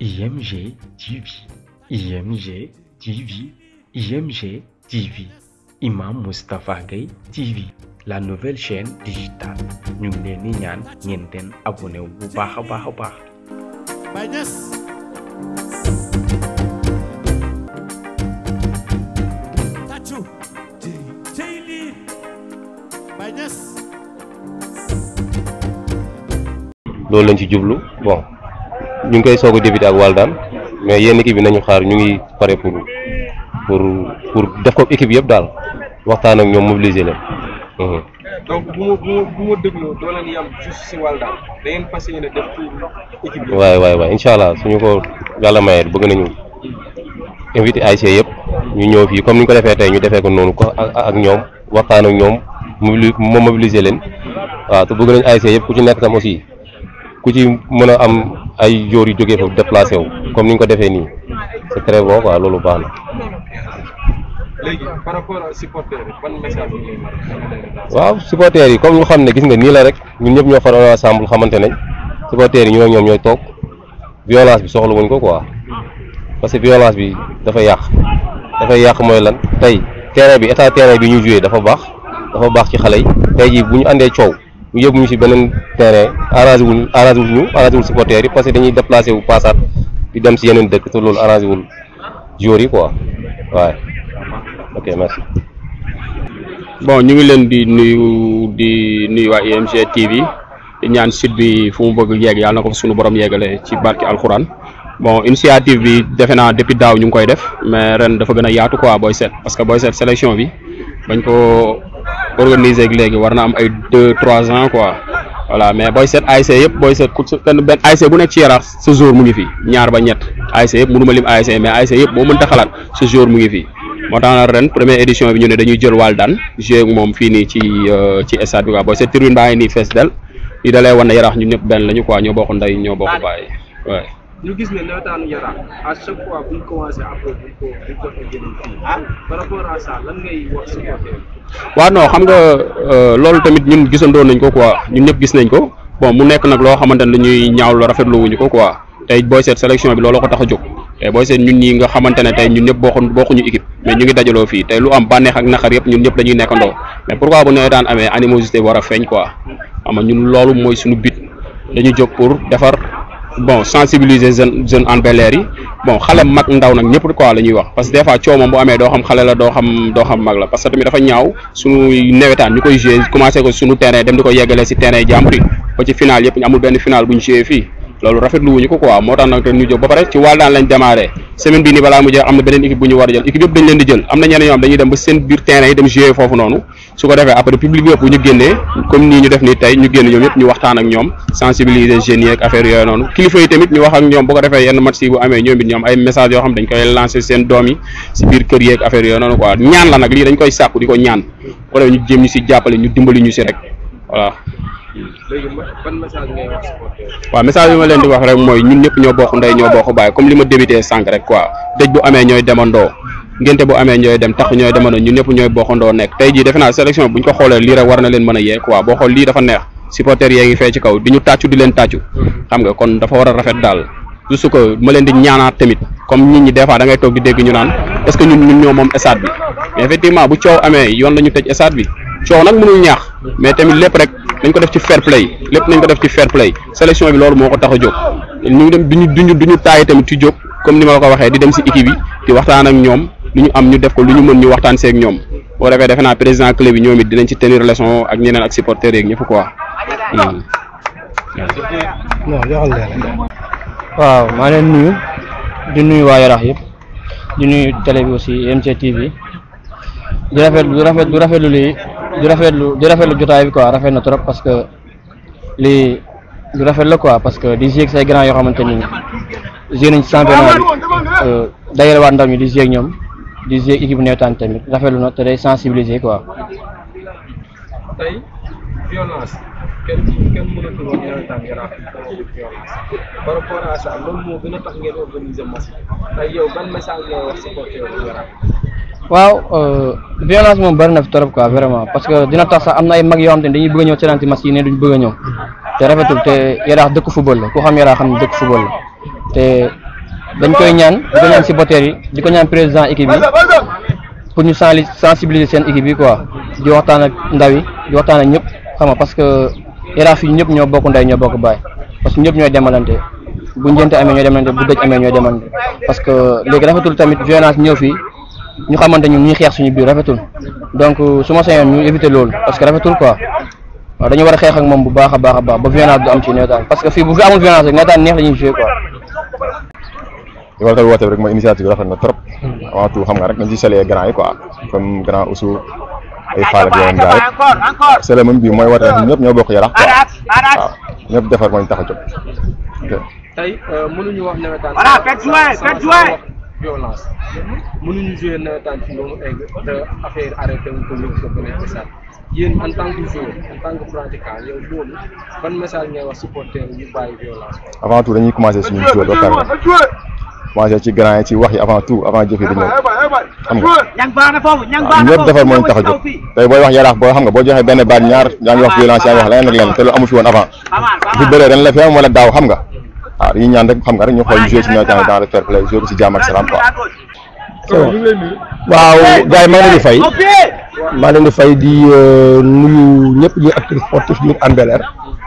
IMG TV, IMG TV, IMG TV, Imam Moustapha Gueye TV, la nouvelle chaîne digitale ñu ngi leen di ñaan ngeen den abonné wu bu baax a baax a baax. Baye Niass tàccu cey lii Baye Niass loolu lañ ci jublu bon ñu ngi koy soog a débuté ak Waldaan mais yenn équipe bi nañu xaar ñu ngi pare pour pour pour def ko équipe yëpp daal waxtaan ak ñoom mobiliser leen. Mhm. donc bu ma bu ma bu ma dégloo doo leen yam juste si Waldaan da ngeen fas yéene def pour équipe yi. waay waay waay incha allah suñu ko yàlla mayee bëgg nañu invité ASC yëpp ñu ñëw fii comme ni ñu ko defee tey ñu defee ko noonu ko ak ak ñoom waxtaan ak ñoom mobili mo mobiliser leen waaw te bëgg nañu ASC yëpp ku ci nekk tam aussi ku ci mën a am ay jour yu jógee foofu déplacé wu comme ni ñu ko defee nii c'est très bon quoi loolu baax na. léegi par rapport ak supporter yi ban message bi ngeen mën waaw supporters yi comme ñu xam ne gis nga nii la rek ñun ñëpp ñoo faral ensemble xamante nañ supporters yi ñu ak ñoom ñooy toog violence bi soxla wuñ ko quoi parce que violence bi dafa yàq dafay yàq mooy lan tey terrain bi état terrain bi ñu joué dafa baax dafa baax ci xale yi tey jii bu ñu àndee coow ñu yóbbu ñu si beneen terrain arrangé wul arrangé wul ñu arrangé wul supporters yi parce que dañuy déplacé wu passaat di dem si yeneen dëkk te loolu arrangé wul joueurs yi quoi waaye ok merci. bon ñu ngi leen di nuyu di nuyu waa IMG TV di ñaan site bi fu mu bëgg yegg yàlla na ko fa sunu borom yeggale ci barki alxuraan bon initiative bi defe naa depuis daaw ñu ngi koy def mais ren dafa gën a yaatu quoi booy seet parce que booy seet sélection bi bañ ko organiser ak léegi war na am ay deux trois ans quoi voilà mais booy seet ASC yëpp booy seet ku kenn benn ASC bu nekk ci Yaraax sa jour mu ngi fi ñaar ba ñett ASC yëpp mënu ma lim ASC mais ASC yëpp boo mënta xalaat sa jour mu ngi fi. moo tax na ren première édition bi ñu ne dañuy jël Waldaan joué ak moom fii nii ci ci stade bi quoi booy seet tribune baa ngi nii fees del li dalee wan ne yaraax ñun ñëpp benn lañu quoi ñoo bokk ndey ñoo bokk bàyyi waaye ñu gis ne nawetaanu Yaraax à chaque fois bu ñu commencé après bu ko bu ko jëlee fii par rapport à ça lan ngay wax supporter yi. waaw non xam nga loolu tamit ñun gisandoo nañ ko quoi ñun ñëpp gis nañ ko bon mu nekk nag loo xamante ne dañuy ñaawlu rafetlu wuñu ko quoi tey booy seet sélection bi looloo ko tax a jóg tey booy seet ñun ñi nga xamante ne tey ñun ñëpp bokku bokkuñu équipe mais ñu ngi dajaloo fii tey lu am bànneex ak naqar yëpp ñun ñëpp dañuy nekkandoo mais pourquoi bu nawetaan amee animosité war a feeñ quoi xam nga ñun loolu mooy suñu but dañu jóg pour defar bon sensibiliser jeune jeune en Bel-Air yi bon xale mag ndaw nag ñëpp quoi la ñuy wax parce que des fois coow moom bu amee doo xam xale la doo xam doo xam mag la parce que tamit dafa ñaaw suñu newetaan ñu koy joué commencé ko suñu terrain dem di ko yeggalee si terrain jàmbur yi ba ci final yëpp ñu amul benn final bu ñu joué fii loolu rafetlu wuñu ko quoi moo tax nag ñu jóg ba pare ci Waldaan lañ démarré semaine bii nii balaa mu jeex am na beneen équipe bu ñu war a jël équipe yëpp dañ leen di jël am na ñeneen ñoo xam dañuy dem ba seen biir terrain yi dem jouer foofu noonu su ko defee après public bi yëpp bu ñu génnee comme nii ñu def nii tey ñu génn ñoom yëpp ñu waxtaan ak ñoom sensibiliser jeunes yi ak affaire yooyu noonu kilifa yi tamit ñu wax ak ñoom bu ko defee yenn match yi bu amee ñoom it ñoom ay message yoo xam dañ koy lancer seen doom yi si biir kër yi ak affaire yooyu noonu quoi ñaan la nag lii dañ koy sàkku di ko ñaan bu ko defee ñu jéem ñu si jàppale ñu dimbali ñu si rek voilà léegi ban message ngay wax supporter yi. waaw message bi ma leen di wax rek mooy ñun ñëpp ñoo bokk ndey ñoo bokk bàyyi comme li ma débuté sànq rek quoi dëj bu amee ñooy demandoo ngénte bu amee ñooy dem tax ñooy demandoo ñun ñëpp ñooy bokkandoo nekk tey jii defe naa sélection bu ñu ko xoolee lii rek war na leen mën a yee quoi boo xool lii dafa neex supporters yee ngi fee ci kaw di ñu tàccu di leen tàccu xam nga kon dafa war a rafet daal juste que ma leen di ñaanaat tamit comme nit ñi des fois da ngay toog di dégg ñu naan est ce que ñun ñun ñoo moom stade bi mais effectivement bu coow amee yoon la ñu tëj stade bi coow nag mënul ñaax mais tamit lépp rek nañ ko def ci fair play lépp nañ ko def ci fair play sélection bi loolu moo ko tax a jóg ñu ngi dem duñu duñu duñu taay tamit ci jóg comme ni ma la ko waxee di dem si équipe yi di waxtaan ak ñoom lu ñu am ñu def ko lu ñu mën ñu waxtaan seeg ñoom boo defee defe naa président club yi ñoom it dinañ ci tenir leçon ak ñeneen ak supporters yeeg ñëpp quoi. waaw maa leen nuyu di nuyu waa Yaraax yëpp di nuyu télé bi aussi IMG TV di rafetlu di rafet di rafetlu lii di rafetlu di rafetlu jotaay bi quoi rafet na trop parce que lii du rafet la quoi parce que di jéeg say grand yoo xamante ni jéeg nañ ci championnat bi dajale waat ndaw ñi di jéeg ñoom di jéeg équipe neetaan tamit rafetlu na te day sensibiliser quoi. tey violence kenn kenn mënatul wax nawetaan Yaraax bi moo ëpp violence par rapport à ça loolu moo gën a tax ngeen organiser match tey yow ban message ngay wax supporter yu Yaraax waaw violence moom bari na fi trop quoi vraiment parce que dina tax sax am na ay mag yoo xam te ne dañuy bëgg a ñëw seetaan ci match yi ne duñ bëgg a ñëw te rafetul te Yaraax dëkk football la ku xam Yaraax xam ne dëkk football la te dañ koy ñaan di ko ñaan supporters yi di ko ñaan président équipe yi pour ñu senli sensibiliser seen équipe yi quoi di waxtaan ak ndaw yi di waxtaan ak ñëpp xam nga parce que Yaraax yi ñëpp ñoo bokk ndey ñoo bokk baay parce que ñëpp ñooy demalante bu njënte amee ñooy demalante bu dëj amee ñooy demalante parce que léegi rafetul tamit violence ñëw fii ñu xamante ñun ñuy xeex suñu biir rafetul donc su ma sañoon ñu éviter loolu parce que rafetul quoi waaw dañu war a xeex ak moom bu baax a baax a baax ba violence du am ci nawetaan parce que fii bu fi amul violence rek nawetaan neex la ñuy jouer quoi. li ma la woote rek mooy initiative bi rafet na trop avant tout xam nga rek nañ ci saluer grand yi quoi comme grand Oussou ay Fall ak yeneen gars yi c'est le même bii mooy woote rek ñëpp ñoo bokk Yaraax quoi waaw ñëpp defar moo ñu tax a jóg ok. tey mënuñu wax nawetaan. Voilà, faites jouer, faites jouer. violence mënuñu jouer nawetaan fi mu egg te affaire arrêté wuñ ko yóbbu ko beneen stade yéen en tant que joueur en tant que pratiquant yow loolu ban message ngay wax supporter ñu bàyyi violence. avant tout dañuy commencer suñu joueur ba pare commencer ci grand yi ci wax yi avant tout avant jëf yi di ñëw xam nga ñang baax na foofu ñang baax waaw na ñëpp foofu defar moo ñu tax a jóg tey booy wax yaraax boo xam nga boo joxee benn baat ñaar yaa ngi wax violence yaa ngi wax leneen ak leneen te loolu amu fi woon avant bu bëree dañ la fi am wala daaw xam nga waaw dañuy ñaan rek xam nga rek ñu xool ñu jouer ci nawetaan dans le fair play jouer ko ci jàmm ak salaam quoi. ñu ngi lay nuyu. waaw gars yi maa ngi leen di fay maa leen di fay di nuyu ñëpp ñuy acteur sportif ñu Hann Bel-Air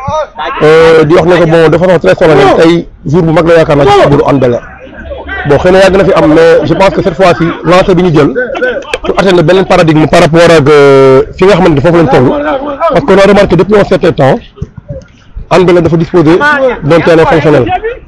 di wax ne que bon de façon très solennelle tey jour bu mag la yaakaar naa ci footballu Hann Bel-Air bon xëy na yàgg na fi am mais je pense que cette fois ci lancé bi ñu jël pour atteindre beneen paradigme par rapport ak fi nga xamante ne foofu lañ toll parce qu'on a remarqué depuis un certain temps Hann Bel-Air dafa disposer d'un terrain fonctionnel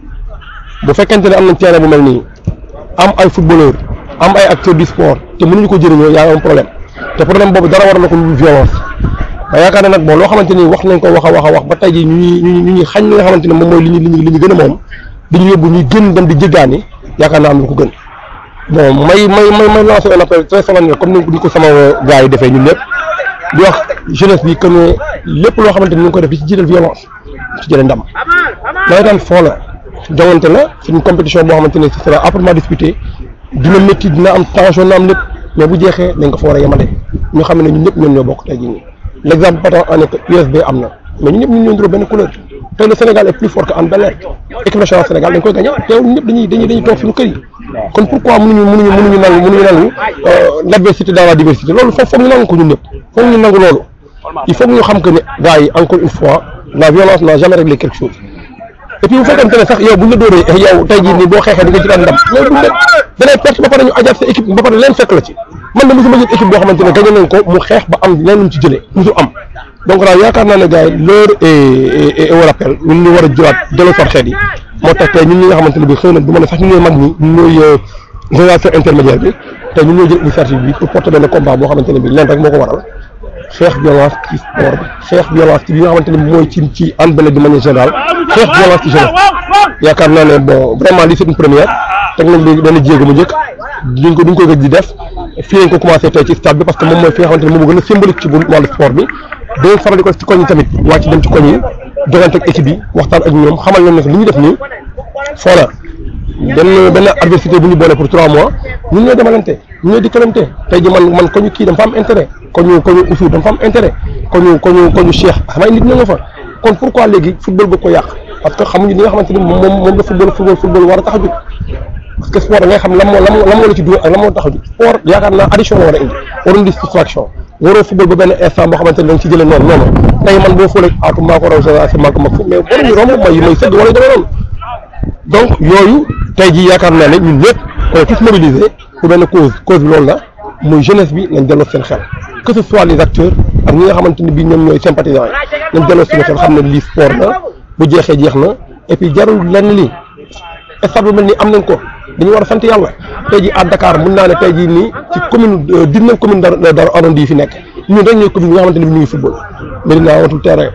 bu fekkente ne am nañ terrain bu mel nii am ay footballeurs am ay acteurs du sport te mënuñu ko jëriñoo yaa am problème te problème boobu dara war na ko lu violence ba yaakaar ne nag bon loo xamante ni wax nañ ko wax a wax a wax ba tey jii ñu ñuy ñu ñu ñuy xañ li nga xamante ne moom mooy li ñu li ñu li ñu gën a moom di ñu yóbbu ñuy gën dem di jéggaani yaakaar naa am lu ko gën bon may may may may lancer un appel très solennel comme ni ko sama gars yi defee ñun ñëpp di wax jeunesse bi que ne lépp loo xamante ni ñu ngi koy def di ci jiital violence ci jëlee ndam nawetaan foo la jongante la c'est une compétition boo xamante ne ce sera âprement disputé dina métti dina am tension dina am lépp mais bu jeexee dañ ko fa war a yemale ñu xam ne ñun ñëpp ñoom ñoo bokk tey jii nii l' exemple patent en est que USB am na mais ñun ñëpp ñun ñoo nduroo benn couleur tey le Sénégal est plus fort que Hann Bel-Air équipe nationale Sénégal dañ koy gagné yow ñun ñëpp dañuy dañuy dañuy toog suñu kër yi kon pourquoi mënuñu mënuñu mënuñu nangu mënuñu nangu l' adversité dans la diversité loolu foog foog ñu nangu ko ñun ñëpp foog ñu nangu loolu il faut que ñu xam que ne gars yi encore une fois la violence n'a jamais réglé quelque chose et puis bu fekkente ne sax yow bu ñu la dóoree yow tey jii nii boo xeexee di nga ci daan ndam loolu du lépp danay perte ba pare ñu ajaat sa équipe ba pare leen fekk la ci man de mosuma jël équipe boo xamante ne gagné nañ ko mu xeex ba am leen lu ci jëlee musul am donc daal yaakaar naa ne gars yi l'heure est est au rappel ñun ñu war a jëlaat delloo sor xeet yi moo tax tey ñun ñi nga xamante ne bi xëy na du ma ne sax ñu ñooy mag ñi ñun ñooy génération intermédiaire bi tey ñun ñoo jël initiative bi pour porter benn combat boo xamante ne bi leen rek moo ko waral xeex violence ci sport bi xeex violence ci li nga xamante ne mooy ci ci Hann Bel-Air de manière générale xeex violence ci jeunesse yaakaar naa ne bon vraiment lii c'est une première teg nañ léegi benn jéego mu njëkk duñ ko duñ ko gëj di def fii lañ ko commencé tey ci stade bi parce que moom mooy fi nga xamante ne moom moo gën a symbolique ci wàllu sport bi dañ faral di ko def ci koñ yi tamit wàcc dem ci koñ yi jogante ak équipe yi waxtaan ak ñoom xamal leen ne li ñu def nii foo la benn benn adversité bu ñu boole pour trois mois ñun ñooy demalante ñun ñooy dikkalante tey ji man man koñu kii dafa am intérêt koñu koñu Oussou dafa am intérêt koñu koñu koñu Cheikh samay nit ñoo nga fa kon pourquoi léegi football bëgg ko yàq parce que xamuñu li nga xamante ni moom moom la football football football war a tax a jóg parce que sport da ngay xam lan moo lan moo lan moo la ci dugal ak lan moo tax a jóg sport yaakaar naa addiction la war a indi waroon di distraction waroo football ba benn instant boo xamante ni da nga ci jëlee noonu noonu tey man boo fóolee aatu maa ko raw sa maa ko mag mais waruñu romb may may sëgg wala demee noonu donc yooyu tey jii yaakaar naa ne ñun ñëpp on est tous mobilisés pour benn cause cause bi loolu la muy jeunesse bi nañ delloo seen xel que ce soit les acteurs ak ñi nga xamante ni bii ñoom ñooy sympathisants yi nañ delloo seen xel xam ne lii sport la bu jeexee jeex na et puis jarul lenn lii stade bu mel nii am nañ ko dañu war a sant yàlla tey jii à Dakar mun naa ne tey jii nii ci commune dix-neuf commune d' d' arrondi yi fi nekk ñun rek ñooy commune yi nga xamante ne bi ñu ngi football Médina amatul terrain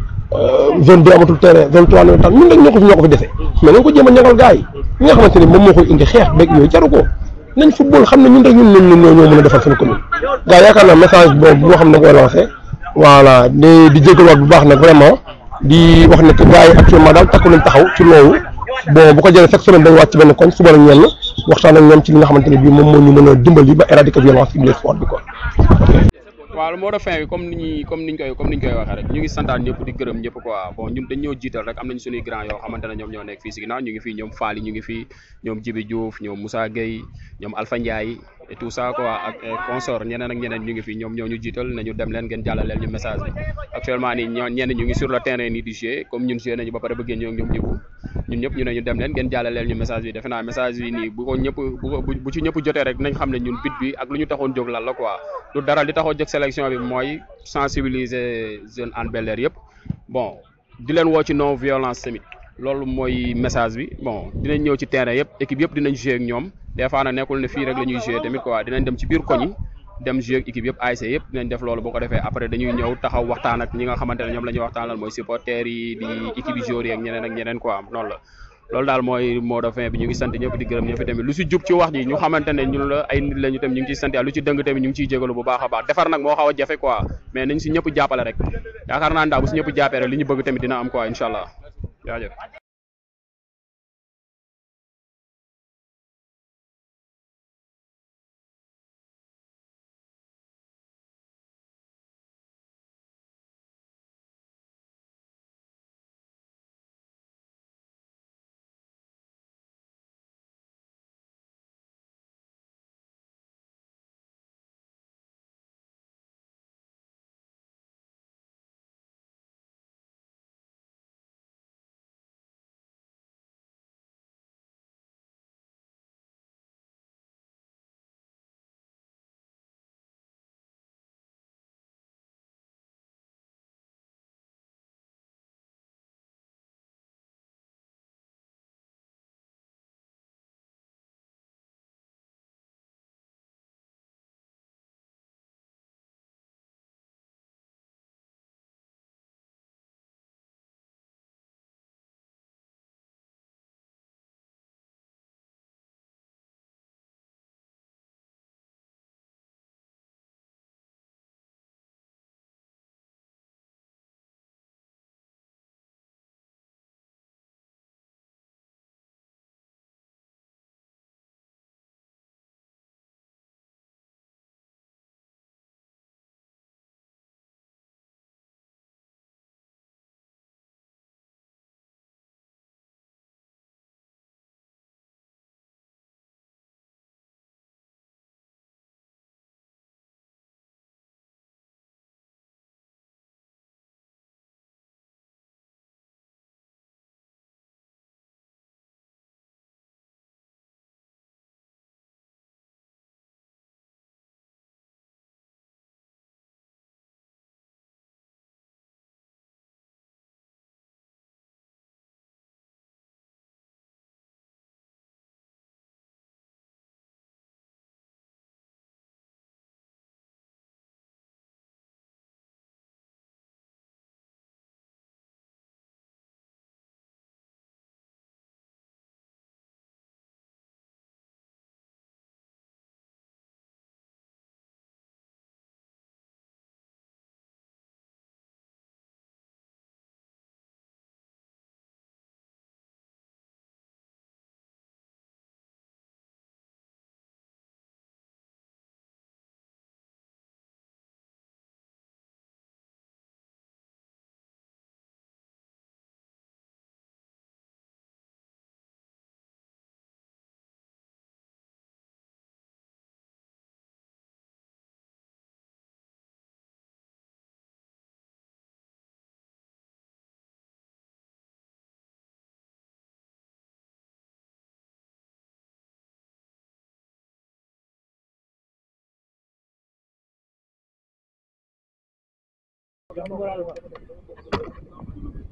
zone deux amatul terrain zone trois nawetaan ñun rek ñoo ko fi ñoo ko fi dese mais nañ ko jéem a ñagal gars yi ñi nga xamante ni moom moo koy indi xeex beeg yooyu jaru ko nañ football xam ne ñun rek ñun ñun ñoo ñoo mën a defar seen commune gars yaakaar naa message boobu boo xam ne koy lancé voilà di di jégaluwaat bu baax nag vraiment di wax ne que gars yi actuellement daal takku nañ taxaw ci loolu bon bu ko jëlee chaque semaine dañ wàcc ci benn koñ suba la ñenn waxtaan ak ñoom ci li nga xamante ne bii moom moo ñu mën a dimbali ba éradiquer violence ci biir sport bi quoi. waaw moo de fin bi comme ni ñuy comme niñ koy comme niñ koy waxee rek ñu ngi santaan ñëpp di gërëm ñëpp quoi bon ñun dañ ñoo jiital rek am nañ suñuy grand yoo xamante ne ñoom ñoo nekk fii si ginnaaw ñu ngi fii ñoom Fall ñu ngi fii ñoom Jibi Diouf ñoom Moussa Gueye ñoom Alpha Ndiaye et tout ça quoi ak consort ñeneen ak ñeneen ñu ngi fii ñoom ñoo ñu jiital nañu dem leen ngeen jàllaleel ñu message bi actuellement nii ñoo ñenn ñu ngi sur le terrain nii di jouer comme ñun jouer nañu ba pare bëggee ñoo ñoom ñëpp ñun ñëpp ñu ne ñu dem leen ngeen jàllaleel ñu message bi defe naa message bi nii bu ko ñëpp bu ko bu ci ñëpp jotee rek nañ xam ne ñun bit bi ak lu ñu taxoon jóg lan la quoi lu dara li taxoon jóg sélection bi mooy sensibiliser jeune Hann Bel-Air yëpp bon di leen woo ci non violence tamit loolu mooy message bi bon dinañ ñëw ci terrain yëpp équipe yëpp dinañ jouer ak ñoom des fois nag nekkul ne fii rek la ñuy jouer tamit quoi dinañ dem ci biir koñ yi dem jouer ak équipe yëpp ASC yëpp dinañ def loolu boo ko defee après dañuy ñëw taxaw waxtaan ak ñi nga xamante ne ñoom la ñuy waxtaanal mooy supporters yi di équipe yi joueurs yi ak ñeneen ak ñeneen quoi noonu la loolu daal mooy mot de fin bi ñu ngi sant ñëpp di gërëm ñëpp tamit lu si jub ci wax ji ñu xamante ne ñun la ay nit lañu tamit ñu ngi ciy sant yàlla lu ci dëng tamit ñu ngi ciy jégalu bu baax a baax defar nag moo xaw a jafe quoi mais nañ si ñëpp jàppale rek yaakaar naa daal bu si ñëpp jàppee rek li ñu bëgg tamit dina am quoi incha allah jaajëf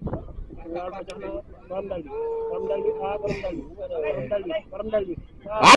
borom dal bi borom dal bi ah borom dal bi borom dal bi borom dal bi